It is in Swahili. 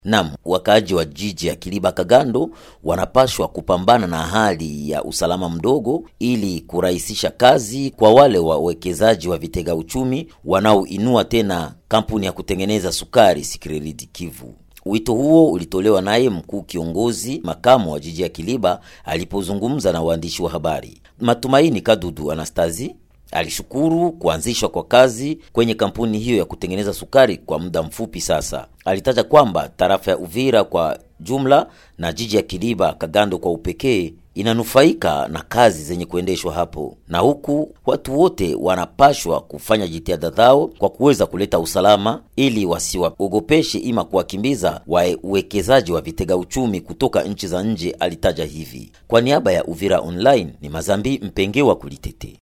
Nam, wakaaji wa jiji ya Kiliba Kagando wanapashwa kupambana na hali ya usalama mdogo ili kurahisisha kazi kwa wale wawekezaji wa vitega uchumi wanaoinua tena kampuni ya kutengeneza sukari Sikireriti Kivu. Wito huo ulitolewa naye mkuu kiongozi makamu wa jiji ya Kiliba alipozungumza na waandishi wa habari. Matumaini Kadudu Anastazi alishukuru kuanzishwa kwa kazi kwenye kampuni hiyo ya kutengeneza sukari kwa muda mfupi sasa. Alitaja kwamba tarafa ya Uvira kwa jumla na jiji ya Kiliba Kagando kwa upekee inanufaika na kazi zenye kuendeshwa hapo, na huku watu wote wanapashwa kufanya jitihada zao kwa kuweza kuleta usalama ili wasiwaogopeshe ima kuwakimbiza wawekezaji wa vitega uchumi kutoka nchi za nje. Alitaja hivi kwa niaba ya Uvira Online. Ni Mazambi Mpenge wa Kulitete.